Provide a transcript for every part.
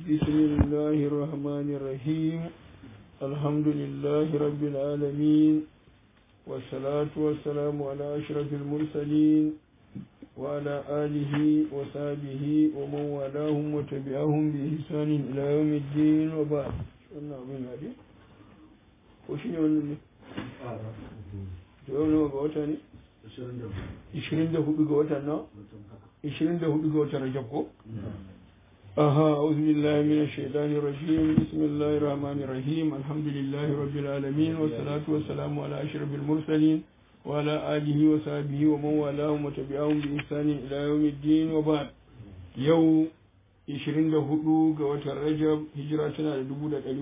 بسم الله الرحمن الرحيم الحمد لله رب العالمين والصلاة والسلام على أشرف المرسلين وعلى آله وصحبه ومن والاهم وتبعهم بإحسان إلى يوم الدين وبعد wannan abin ya dai ko shi ne wannan ne yau nawa ga wata ne 24 ga watan na 24 ga watan rajab ko aha a'udhu billahi minash shaitani rajim bismillahir rahmanir rahim alhamdulillahi rabbil alamin was salatu was salamu ala ashrafil mursalin wa ala alihi wa sahbihi wa man walahum wa tabi'ahum bi ihsanin ila yawmiddin wa ba'd yau 24 ga watan Rajab hijira tana da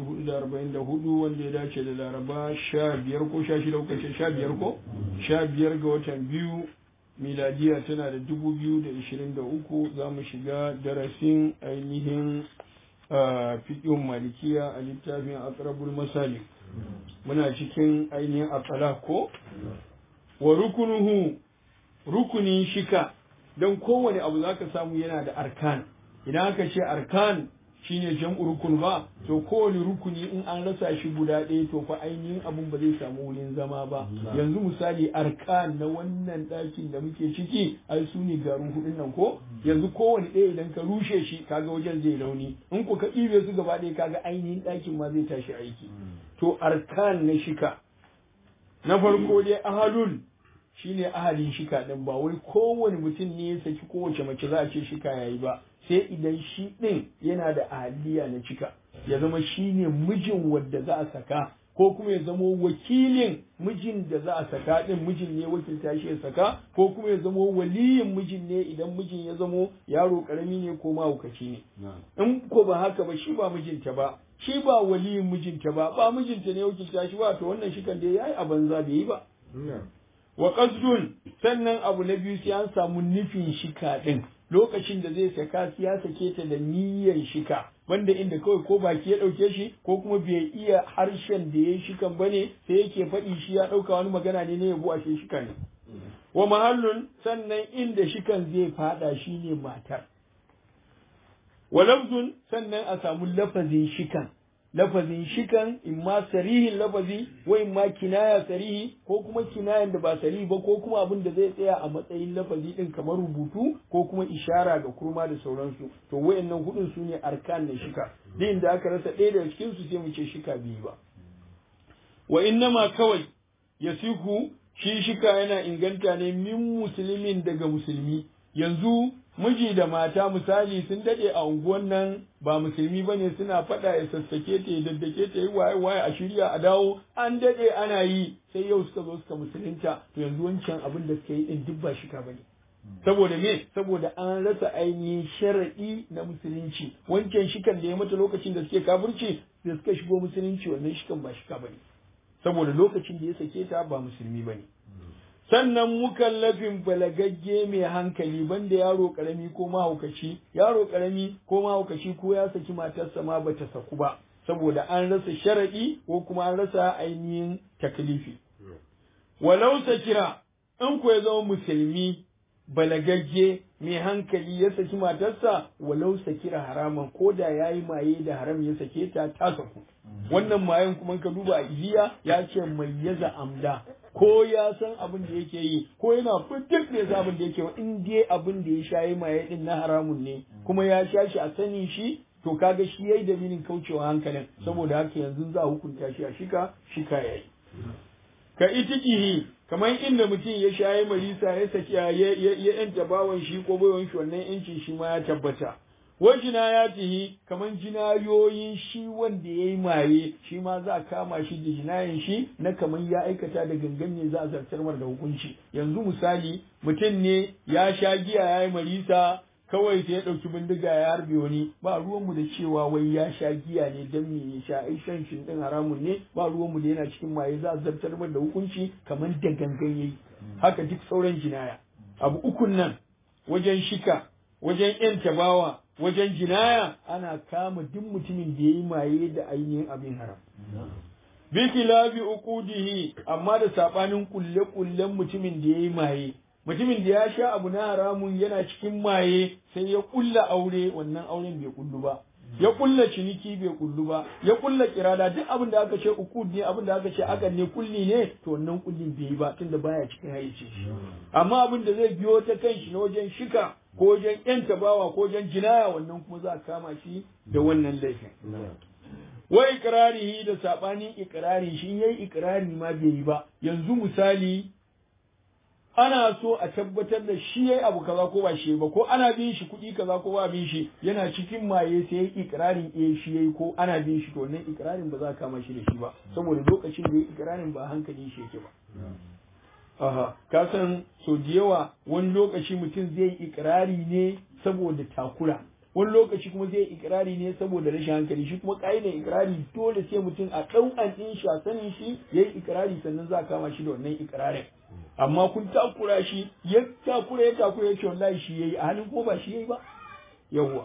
1444 wanda ya dace da Laraba 15 ko 16 ko 15 ko 15 ga watan biyu miladiya tana da 2023 za mu shiga darasin ainihin fiƙin malikiya a littafin aqrabul masalik muna cikin ainihin aqala ko wa rukunuhu rukunin shika don kowane abu zaka samu yana da arkan idan aka ce arkan shine jam'u rukun ba to kowane rukuni in an rasa shi guda ɗaya to fa ainihin abun ba zai samu wurin zama ba yanzu misali arkan na wannan ɗakin da muke ciki ai su ne garin hudun nan ko yanzu kowane ɗaya idan ka rushe shi kaga wajen zai launi in ku ka ɗibe su gaba ɗaya kaga ainihin ɗakin ma zai tashi aiki to arkan na shika na farko dai ahadun shine ahalin shika din ba wai kowane mutum ne ya saki kowace mace za a ce shika yayi ba sai idan shi ɗin yana da ahaliya na cika ya zama shi ne mijin wadda za a saka ko kuma ya zama wakilin mijin da za a saka ɗin mijin ne wakilta shi ya saka ko kuma ya zama waliyin mijin ne idan mijin ya zamo yaro ƙarami ne ko mahaukaci ne in ko ba haka ba shi ba mijinta ba shi ba waliyin mijinta ba ba mijinta ne wakilta shi ba to wannan shi kan dai yayi a banza bai yi ba wa qasdun sannan abu na biyu sai an samu nufin shika ɗin lokacin da zai saka ya sake ta da niyyar shika wanda inda kawai ko baki ya ɗauke shi ko kuma bai iya harshen da ya shikan bane sai yake faɗi shi ya ɗauka wani magana ne na yabo a shi shika ne wa mahallun sannan inda shikan zai faɗa shi ne matar wa lafzun sannan a samu lafazin shikan lafazin shikan in ma sarihin lafazi wa in ma kinaya sarihi ko kuma kinayan da ba sarihi ba ko kuma abin da zai tsaya a matsayin lafazi din kamar rubutu ko kuma ishara ga kurma da sauransu to wayannan hudun su ne arkan na shika din da aka rasa ɗaya daga cikin su sai mu ce shika biyu ba wa innama kawai yasiku shi shika yana inganta ne min musulmin daga musulmi yanzu miji da mata misali sun dade a unguwan nan ba musulmi bane suna faɗa ya sassake ta ya daddake ta yi waye waye a shirya a dawo an dade ana yi sai yau suka zo suka musulunta to yanzu wancan abin da suka yi din duk ba shika bane saboda me saboda an rasa ainihin sharaɗi na musulunci wancan shikan da ya mata lokacin da suke kafirci da suka shigo musulunci wannan shikan ba shika bane saboda lokacin da ya sake ta ba musulmi bane sannan mukallafin balagagge mai hankali banda yaro karami ko mahaukaci yaro karami ko mahaukaci ko ya saki matarsa ma bata saku ba saboda an rasa sharadi ko kuma an rasa ainihin taklifi walau sakira in ko ya zama musulmi balagagge mai hankali ya saki matarsa walau sakira haraman ko da ya yi maye da haram ya sake ta ta saku wannan mayen kuma ka duba a iliya ya ce mai yaza amda ko ya san abin da yake yi ko yana fitar da abin da yake in dai abin da ya sha yi maye din na haramun ne kuma ya sha shi a sanin shi to kaga shi yayi dalilin kaucewa hankalin saboda haka yanzu za a hukunta shi a shika shika yayi ka itikihi kamar inda mutum ya shayi marisa ya saki ya ya yanta bawan shi ko baiwan shi wannan yancin shi ma ya tabbata wa jinayatihi kamar jinayoyin shi wanda yayi maye shi ma za a kama shi da jinayen shi na kamar ya aikata da gangan ne za a zartar mar da hukunci yanzu misali mutum ne ya sha giya yayi marisa kawai sai ya ɗauki bindiga ya harbe wani ba ruwanmu da cewa wai ya sha giya ne don me ya sha ai shan shin din haramun ne ba ruwanmu da yana cikin maye za a zartar da hukunci kamar da gangan yayi haka duk sauran jinaya abu ukun nan wajen shika wajen yan tabawa wajen jinaya ana kama duk mutumin da yayi maye da ainihin abin haram bi khilafi uqudihi amma da sabanin kulle kullen mutumin da yayi maye mutumin da ya sha abu na haramun yana cikin maye sai ya kulla aure wannan auren bai kullu ba ya kulla ciniki bai kullu ba ya kulla kirada duk abin da aka ce ukud ne abin da aka ce akan ne kulli ne to wannan kullin bai yi ba tunda baya cikin hayyace shi amma abin da zai biyo ta kan shi na wajen shika ko wajen yan tabawa ko wajen jinaya wannan kuma za a kama shi da wannan laifin wa ikrarihi da sabanin ikrari shi yayi ikrari ma bai yi ba yanzu misali ana so a tabbatar da shi yayi abu kaza ko ba shi ba ko ana bin shi kuɗi kaza ko ba bin shi yana cikin maye sai yayi ikrarin eh shi yayi ko ana bin shi to wannan ikrarin ba za ka kama shi da shi ba saboda lokacin da yayi ikrarin ba hankali shi yake ba aha ka san so da yawa wani lokaci mutum zai yi ikrari ne saboda takura wani lokaci kuma zai ikirari ne saboda rashin hankali shi kuma ƙa'idar ikirari dole sai mutum a ɗaukan ɗin shi a sanin shi ya yi ikirari sannan za a kama shi da wannan ikirarin amma kun takura shi ya takura ya takura ya ce wallahi shi ya yi a halin kuma ba shi ya yi ba yawwa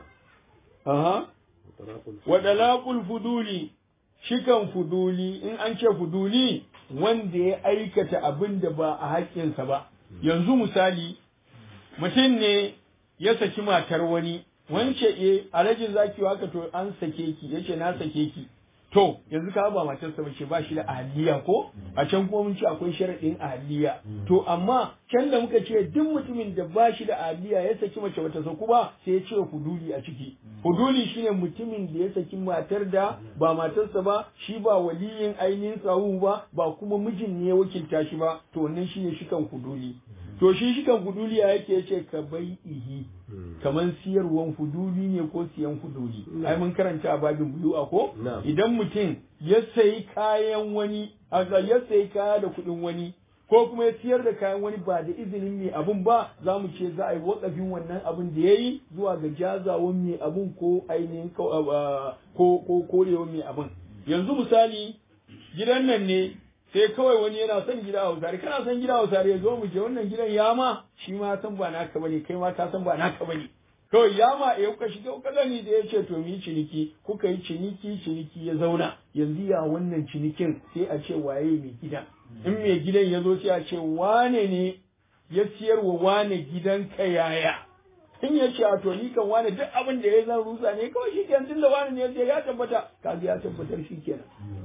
aha wa dalaqul fuduli shikan fuduli in an ce fuduli wanda ya aikata abin da ba a haƙƙinsa ba yanzu misali mutum ne ya saki matar wani wance e alhajin zaki haka to an sake ki yace na sake ki to yanzu ka ba matarsa bace ba shi da ahliya ko a can kuma mun ce akwai sharadin ahliya to amma can da muka ce duk mutumin da ba shi da ahliya ya saki mace bata saku ba sai ya ce huduli a ciki huduli shine mutumin da ya saki matar da ba matarsa ba shi ba waliyin ainihin sahu ba ba kuma mijin ne ya wakilta shi ba to wannan shine shikan huduli to shi shikan huduli ya yake yace ka bai ihi kaman siyarwan huduli ne ko siyan huduli ai mun karanta a babin buyu'a ko idan mutum ya sayi kayan wani ya sayi kaya da kuɗin wani ko kuma ya siyar da kayan wani ba da izinin mai abun ba za mu ce za a yi wakafin wannan abun da ya yi zuwa ga jazawan mai abun ko ainihin ko ko korewan mai abun yanzu misali gidan nan ne sai kawai wani yana son gida a hausare kana son gida a hausare ya zo mu je wannan gidan ya ma shi ma san ba naka bane kai ma ka san ba naka bane kawai ya ma ya kuka shiga kuka gani da ya ce to mu yi ciniki kuka yi ciniki ciniki ya zauna yanzu ya wannan cinikin sai a ce waye mai gida in mai gidan ya zo sai a ce wane ne ya siyar wa wane gidan ka yaya in ya ce a to ni kan wane duk abin da ya zan rusa ne kawai shi kenan tunda wane ne ya ya tabbata kaga ya tabbatar shi kenan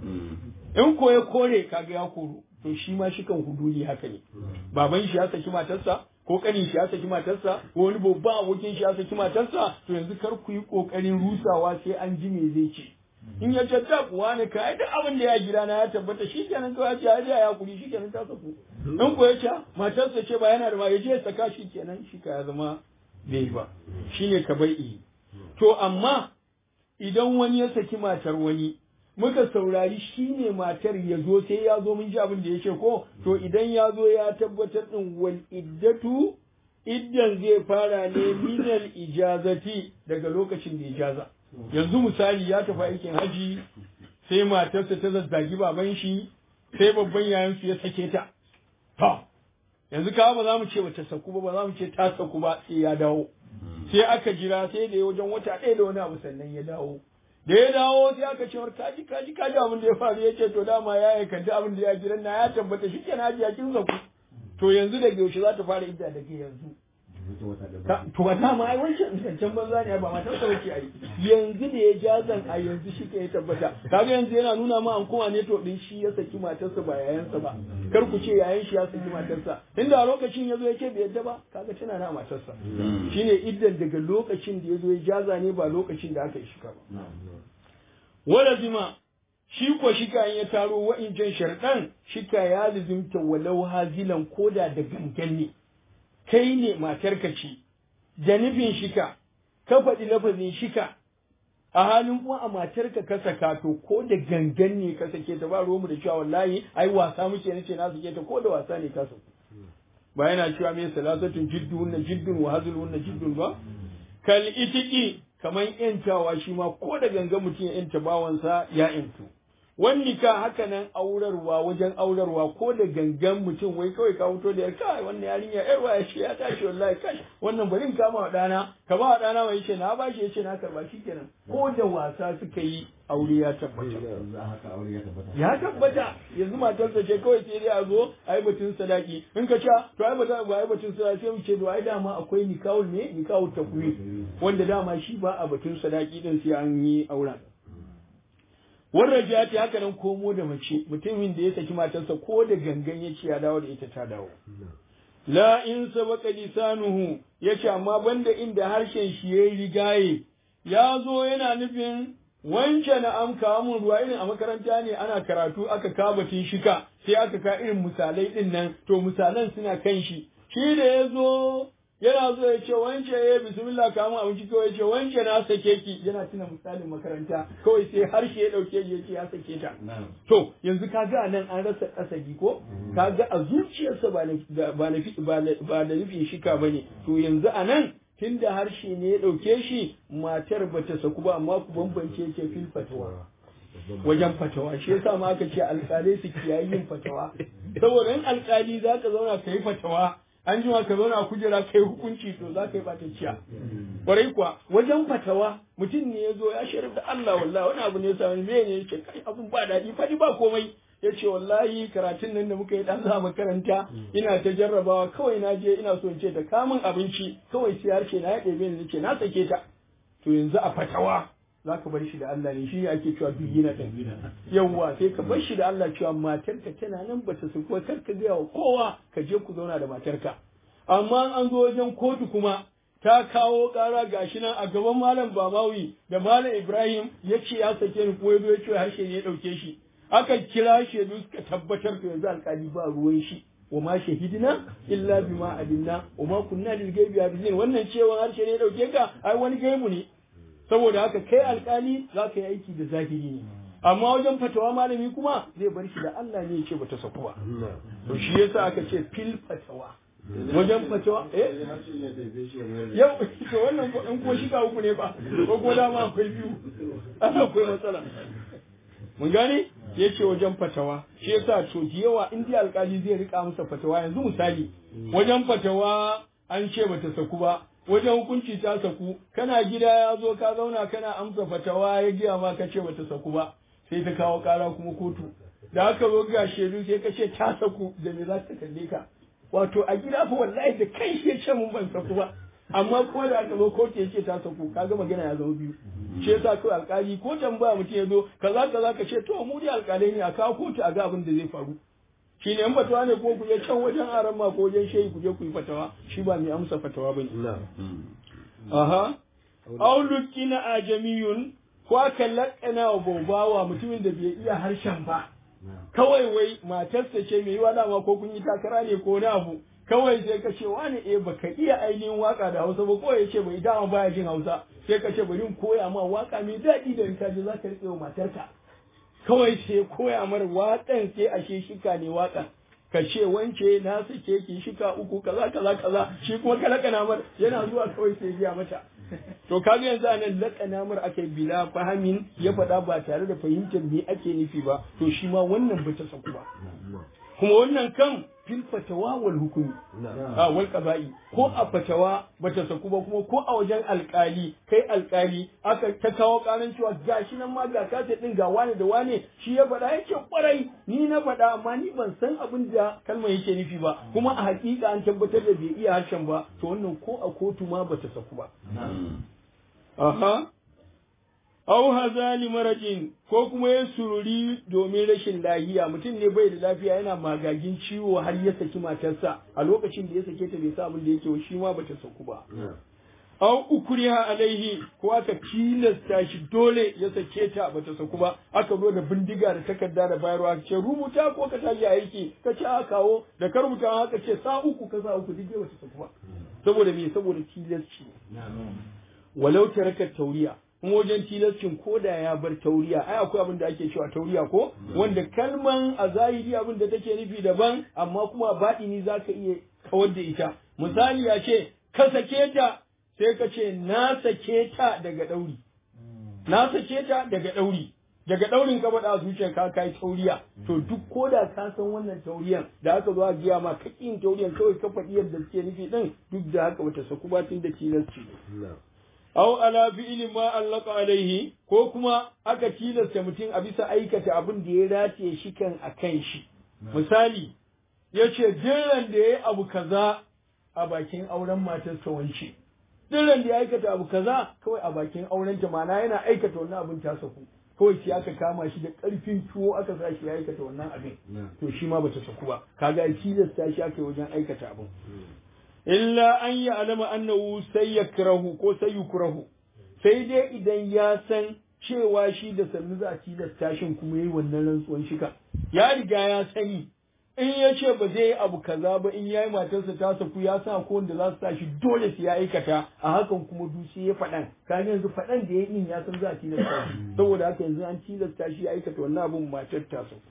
in ko ya kore kaga ya koro to shi ma shi kan huduli haka ne baban shi ya saki matarsa ko kanin shi ya saki matarsa ko wani babban abokin shi ya saki matarsa to yanzu kar ku yi kokarin rusawa sai an ji me zai ce in ya ce ta kuwa ne ka duk abin da ya gida na ya tabbata shi kenan kawai ya ce ya ya kuri shi kenan ta saku in ko ya ce matarsa ce ba yana da ba ya je ya saka shi kenan shi ka ya zama bai ba shine ka bai to amma idan wani ya saki matar wani muka saurari shi ne matar ya zo sai ya zo mun ji abin da ya ce ko to idan ya zo ya tabbatar din wal iddatu iddan zai fara ne minal ijazati daga lokacin da ijaza yanzu misali ya tafi aikin haji sai matarsa ta zazzagi baban shi sai babban yayan su ya sake ta to yanzu ka ba za mu ce bata saku ba ba za mu ce ta saku ba sai ya dawo sai aka jira sai da ya wajen wata ɗaya da wani abu sannan ya dawo da ya dawo sai aka ce kaji kaji kaji abin da ya faru ya ce to dama ya yi kaddi abin da ya gidan na ya tabbata shi kenan hajiya kin zaku to yanzu daga yaushe za ta fara idda daga yanzu to ba dama ai wancan zancen banza ne ba matar sa bace ai yanzu da ya jazan a yanzu shi ke ya tabbata kaga yanzu yana nuna ma an kuma ne to din shi ya saki matarsa ba yayansa ba kar ku ce yayan shi ya saki matarsa inda a lokacin yazo ya ce bai yadda ba kaga tana na matarsa shine iddan daga lokacin da yazo ya jaza ne ba lokacin da aka yi shika ba wala zima shi ko shika in ya taro wa'incan sharɗan shika ya lizimta walau hazilan koda da gangan ne kai ne matarka ce da nufin shika ka faɗi lafazin shika a halin kuma a matarka ka saka to ko da gangan ne ka sake ta ba mu da cewa wallahi ai wasa muke nace na sake ta ko da wasa ne ka saka ba yana cewa me salasatun jiddun na jiddun wa hazlun na jiddun ba kal itiki kaman yantawa shi ma ko da gangan mutum ya yanta bawansa ya yantu wani ka haka nan aurarwa wajen aurarwa ko da gangan mutum wai kawai ka fito da yar kai wannan yarinya yar waya ce ya tashi wallahi kai wannan bari in kama wa dana ka ba wa dana mai yace na bashi yace na karba shikenan ko da wasa suka yi aure ya tabbata ya tabbata yanzu matarsa ce kawai sai dai a zo a yi batun sadaki in ka ca to ai bata ba ai batun sadaki sai mu ce to ai dama akwai nikahul ne nikahul takwir wanda dama shi ba a batun sadaki din sai an yi auren wannan ja ta haka nan komo da mace mutumin da ya saki matarsa ko da gangan ya ce ya dawo da ita ta dawo la in sabaka lisanuhu yace amma banda inda harshen shi yayi rigaye ya zo yana nufin wance na am kawo mun ruwa irin a makaranta ne ana karatu aka kabatin shika sai aka ka irin misalai din nan to misalan suna kan shi shi da ya zo yana zo ya ce wance ya bismillah ka mun abinci kawai ya ce wance na sake ki yana tuna misalin makaranta kawai sai harshe ya dauke ya ce ya sake ta to yanzu ka ga nan an rasa kasabi ko ka ga a zuciyarsa ba na ba da nufin shika bane to yanzu a nan tunda harshe ne ya ɗauke shi matar ba ta saku ba amma ku bambance ce fil fatawa wajen fatawa shi yasa ma aka ce alƙalai su kiyayi yin fatawa saboda in alƙali za ka zauna ka yi fatawa an jima ka zauna a kujera kai hukunci to za ka yi ɓatacciya kwarai kuwa wajen fatawa mutum ne ya zo ya sharif da Allah wallahi wani abu ne ya sami me ne ya ce kai abun ba daɗi faɗi ba komai ya ce wallahi karatun nan da muka yi ɗan za makaranta ina ta jarrabawa kawai na je ina so in ce ta kamun abinci kawai sai harshe na ya ɗebe ni ce na sake ta to yanzu a fatawa za ka bar shi da Allah ne shi ne ake cewa biyina ɗin yawwa sai ka bar shi da Allah cewa matarka tana nan ba ta sukuwa kar ka gaya wa kowa ka je ku zauna da matarka amma an zo wajen kotu kuma ta kawo ƙara gashi nan a gaban malam Bamawi da malam Ibrahim ya ce ya sake ni ko ya zo ya ce harshe ne ya ɗauke shi aka kira shaidu suka tabbatar da yanzu alkali ba ruwan shi wa ma shahidina illa bima adinna wa ma kunna lil ghaibi hafizin wannan cewa harshe ne dauke ka ai wani gaibu ne saboda haka kai alkali za ka yi aiki da zahiri ne amma wajen fatawa malami kuma zai bar shi da Allah ne ya ce bata saku ba to shi yasa aka ce fil fatawa wajen fatawa eh yau to wannan in ko shiga uku ne ba ko ko dama akwai biyu akwai matsala mun gane ya ce wajen fatawa shi yasa to yawa in dai alkali zai rika masa fatawa yanzu misali wajen fatawa an ce bata saku ba wajen hukunci ta saku kana gida ya zo ka zauna kana amsa fatawa ya giya ma ka ce bata saku ba sai ta kawo kara kuma kotu da aka zo ga shaidu sai ka ce ta saku da me za ta kalle ka wato a gida fa wallahi da kai ya ce mun ban saku ba amma ko da aka zo kotu ya ce ta saku kaga magana ya zama biyu shi yasa kawai alkali ko tambaya mutum ya zo kaza kaza ka ce to mu dai alkalai ne a kawo kotu a ga abin da zai faru shi ne in fatawa ne ko ku je can wajen aran ma ko wajen shehi ku je ku yi fatawa shi ba mai amsa fatawa bane aha auluki na ajamiyun ko aka lakana wa babawa mutumin da bai iya harshen ba kawai wai matarsa ce mai yiwa dama ko kun yi takara ne ko na abu kawai sai ka ce wani eh baka iya ainihin waka da Hausa ba ko ya ce bai dama baya jin Hausa sai ka ce bari in koya ma waka mai daɗi da in ka je zaka rike wa matarka kawai sai koya mar waƙan sai ashe shika ne waƙan ka ce wance na sake ki shika uku kaza kaza kaza shi kuma ka lakana mar yana zuwa kawai sai biya mata to kaga yanzu anan lakana mar aka yi bila fahamin ya faɗa ba tare da fahimtar me ake nufi ba to shi ma wannan bata saku ba kuma wannan kan fil fatawa wal hukumi a wal qaba'i ko a fatawa bata saku ba kuma ko a wajen alkali kai alkali aka ta kawo karan cewa gashi nan ma ga kace din ga wane da wane shi ya faɗa yake kwarai ni na faɗa amma ni ban san abin da kalmar yake nufi ba kuma a hakika an tabbatar da bai iya harshen ba to wannan ko a kotu ma bata saku ba aha Au hazali marajin ko kuma ya sururi domin rashin lahiya mutum ne bai da lafiya yana magagin ciwo har ya saki matarsa a lokacin da ya sake ta bai sa abin da yake shi ma bata saku ba. Au ukriha alaihi ko aka tilasta shi dole ya sake ta bata saku ba aka zo da bindiga da takarda da bayarwa ce rubuta ko ka tashi aiki ka ce a kawo da ka rubuta haka ce sa uku ka sa uku duk bata saku ba saboda me saboda tilasci walau taraka tauriya kuma wajen tilascin ko da ya bar tauriya ai akwai abin da ake cewa tauriya ko wanda kalman a zahiri abin da take nufi daban amma kuma baɗini za ka iya kawar da ita misali ya ce ka sake ta sai ka ce na sake ta daga ɗauri na sake ta daga ɗauri daga daurin ka faɗa a zuciyar ka kai tauriya to duk ko da ka san wannan tauriyan da aka zo a giya ma ka kin tauriyan kawai ka faɗi yadda suke nufi din duk da haka bata saku ba tun da tilasci aw ala fi'li ma allaka alaihi ko kuma aka tilasta mutum a bisa aikata abin da ya rataye shi kan akan shi misali yace jiran da yayi abu kaza a bakin auren matarsa wance jiran da ya aikata abu kaza kawai a bakin auren ta mana yana aikata wannan abin ta saku kawai sai aka kama shi da karfin tuwo aka sa shi ya aikata wannan abin to shi ma bata saku ba kaga tilasta shi aka yi wajen aikata abin illa an yi alama annahu sai ya kirahu ko sai yukrahu sai dai idan ya san cewa shi da sannu za a tilasta shin kuma yi wannan rantsuwan shika ya riga ya sani in ya ce ba zai yi abu kaza ba in ya yi matarsa ta saku ya sa ko wanda za su sa shi dole su ya aikata a hakan kuma dusi ya faɗan ka yanzu faɗan da ya yi ya san za a tilasta shi saboda haka yanzu an tilasta shi ya aikata wannan abun matar ta saku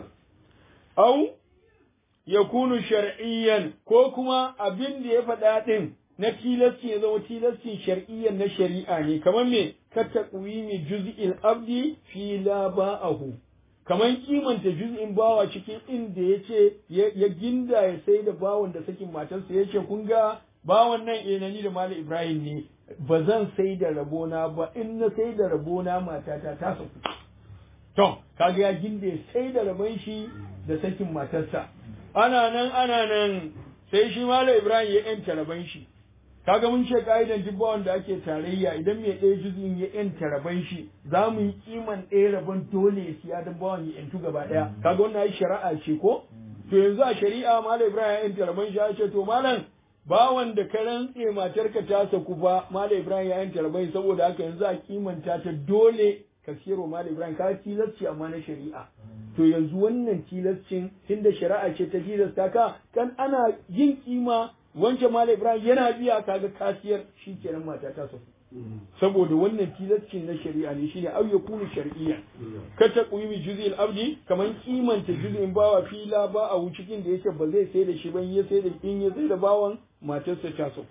au ya kunu shar'iyyan ko kuma abin da ya faɗa ɗin na tilasci ya zama tilascin shar'iyyan na shari'a ne kamar me ka taqwimi juz'il abdi fi la ba'ahu kamar kimanta juz'in bawa cikin inda yace ya ginda ya sai da bawan da sakin matarsa yace kun ga bawan nan eh ni da Malam Ibrahim ne ba zan sai da rabona ba in na sai da rabona matata ta saku to kaga ya ginda ya sai da rabon shi da sakin matarsa ana nan ana nan sai shi Malam Ibrahim ya yanta rabon shi kaga mun ce ka'idan duk wanda ake tarayya idan mai ɗaya juzin ya yanta rabon shi za mu yi kiman ɗaya rabon dole ya siya don bawan ya yantu gaba ɗaya kaga wannan ai shari'a ce ko to yanzu a shari'a Malam Ibrahim ya yanta rabon shi ya ce to malam bawan da ka rantse matarka ta saku fa Malam Ibrahim ya yanta rabon saboda haka yanzu a kimanta ta dole ka siyarwa Malam Ibrahim ka tilasci amma na shari'a to yanzu wannan tilascin tunda shari'a ce ta tilasta ka kan ana yin kima wancan Malam Ibrahim yana biya kaga kasiyar shikenan mata ta saku saboda wannan tilascin na shari'a ne shine au yakunu shar'iyya ka ta qimi juz'il abdi kaman kimanta juz'in bawa fila ba a cikin da yake ba zai sai da shi ban ya sai da in ya sai da bawan matarsa ta saku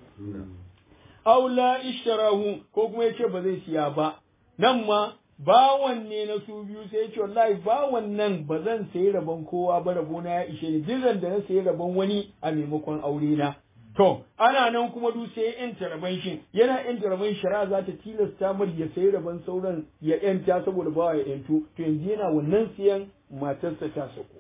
aw la ishtarahu ko kuma yace ba zai siya ba nan ma bawan ne na su biyu sai ce wallahi bawan nan ba zan sayi rabon kowa ba rabona ya ishe ni jiran da na sayi rabon wani a maimakon aure na to ana nan kuma du sai ya yanta rabon shi yana yanta rabon shari'a za ta tilasta mar ya sayi rabon sauran ya yanta saboda bawa ya yantu to yanzu yana wannan siyan matarsa ta sako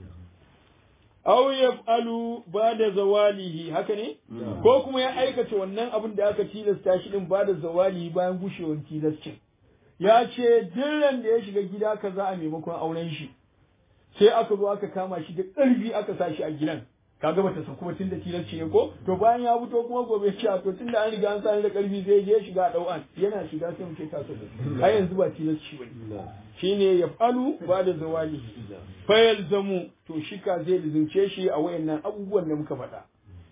aw yaf'alu ba'da zawalihi haka ne ko kuma ya aikata wannan abin da aka tilasta shi din bada zawalihi bayan gushewar tilascin ya ce dillan da ya shiga gida kaza a maimakon auren shi sai aka zo aka kama shi da ƙarfi aka sa shi a gidan kaga bata saku ba tun da tilasci ne ko to bayan ya fito kuma gobe ce to tun da an riga an sani da ƙarfi sai je shiga ɗau'an yana shiga sai mu ce ta saku a yanzu ba tilasci ba ne shine ya falu ba da zawali fayal zamu to shika zai lizince shi a wayannan abubuwan da muka faɗa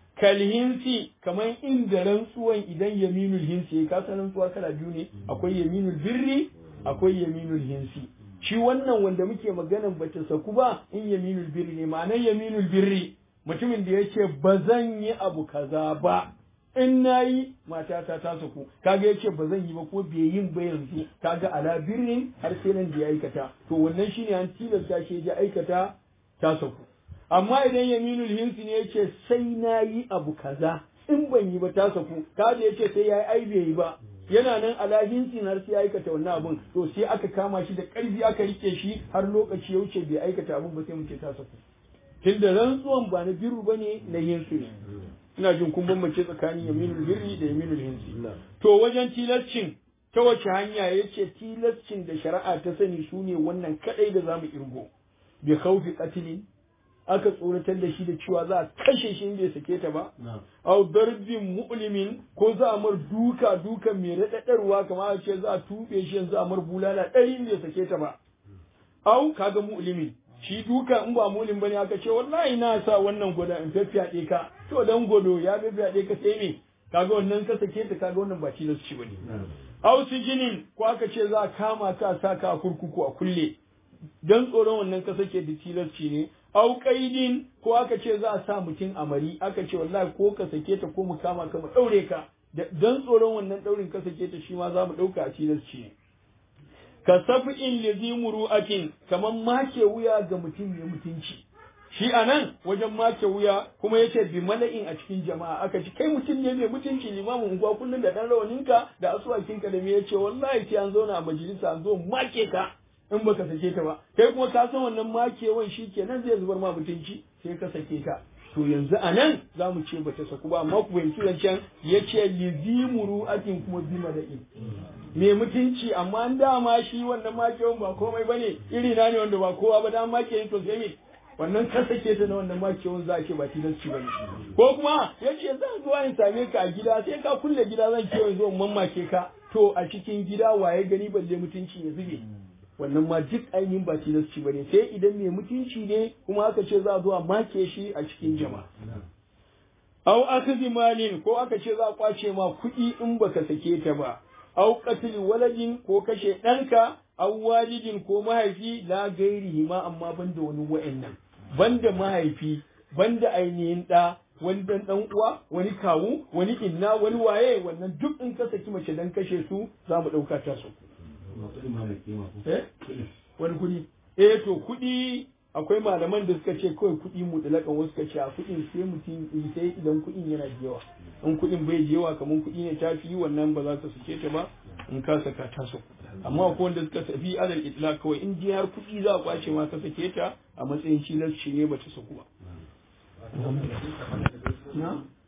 kalhinsi kamar inda rantsuwan idan yaminul hinsi ka san rantsuwa kala biyu ne akwai yaminul birri akwai yaminul hinsi shi wannan wanda muke maganan bata saku ba in yaminul birri ne ma'anar yaminul birri mutumin da yace ba zan yi abu kaza ba in nayi matata ta saku kaga yace ba zan yi ba ko bai yin ba yanzu kaga ala birrin har sai nan da ya aikata to wannan shine an tilasta shi ya aikata ta saku amma idan yaminul hinsi ne yace sai na yi abu kaza in ban yi ba ta saku kaga yace sai yayi ai bai yi ba yana nan ala hinsi har sai ya aikata wannan abun to sai aka kama shi da karfi aka rike shi har lokaci ya wuce bai aikata abun ba sai mu ce ta saku tunda rantsuwan ba na biru bane na hinsi ne ina jin kun bambance tsakanin yaminul birri da yaminul hinsi to wajen tilascin ta wace hanya yace tilascin da shari'a ta sani sune wannan kadai da zamu irgo bi khawfi qatlin aka tsoratar da shi da cewa za a kashe shi in bai sake ta ba au darbin mu'limin ko za a mar duka dukan mai raɗaɗarwa kamar a ce za a tuɓe shi yanzu a mar bulala ɗari in bai sake ta ba au kaga mu'limin shi duka in ba mu'lim bane aka ce wallahi na sa wannan gwada in faffiyaɗe ka to dan godo ya faffiyaɗe ka sai me kaga wannan ka sake ta kaga wannan ba tilas ci bane au sijinin ko aka ce za a kama ka sa ka a kurkuku a kulle dan tsoron wannan ka sake da tilasci ne au kaidin ko aka ce za a sa mutum a mari aka ce wallahi ko ka sake ta ko mu kama ka mu daure ka dan tsoron wannan daurin ka sake ta shi ma za mu dauka a tilasci ne ka safi'in lizi muru'atin kaman make wuya ga mutum mai mutunci shi a nan wajen make wuya kuma yace bi mala'in a cikin jama'a aka ci kai mutum ne mai mutunci limamin unguwa kullum da dan rawaninka da asuwakinka da me yace wallahi sai an zauna a majalisa an zo make ka in baka sake ta ba kai kuma ka san wannan makewan shi kenan zai zubar ma mutunci sai ka sake ta to yanzu a nan za mu ce bata saku ba amma ku fahimci zancen ya ce lizimuru akin kuma bi mala'in me mutunci amma an dama shi wannan makewan ba komai bane iri na ne wanda ba kowa ba dan make yin to sai me wannan ka sake ta na wannan makewan za a ce ba tilasci bane ko kuma ya ce zan zuwa in same ka a gida sai ka kulle gida zan kewa zo mamake ka to a cikin gida waye gani balle mutunci ya zube wannan ma duk ainihin ba tilasci ba ne sai idan mai mutunci ne kuma aka ce za a zuwa make shi a cikin jama'a. Au akhdhi malin ko aka ce za a kwace ma kuɗi in baka sake ta ba. Au qatl waladin ko kashe ɗanka au walidin ko mahaifi la gairihi ma amma banda wani wa'annan. Banda mahaifi, banda ainihin ɗa, wani dan dan uwa, wani kawu, wani inna, wani waye, wannan duk in ka saki mace dan kashe su za mu ɗauka ta su. wani kuɗi eh to kuɗi akwai malaman da suka ce kawai kuɗi mutlakan wasu suka ce a kuɗin sai mutum sai idan kuɗin yana da yawa in kuɗin bai da yawa kamar kuɗi ne ta fi wannan ba za ka sake ta ba in ka saka ta so amma akwai wanda suka tafi alal itla kawai in ji har kuɗi za a kwace ma ka sake ta a matsayin cilasci ne ba ta saku ba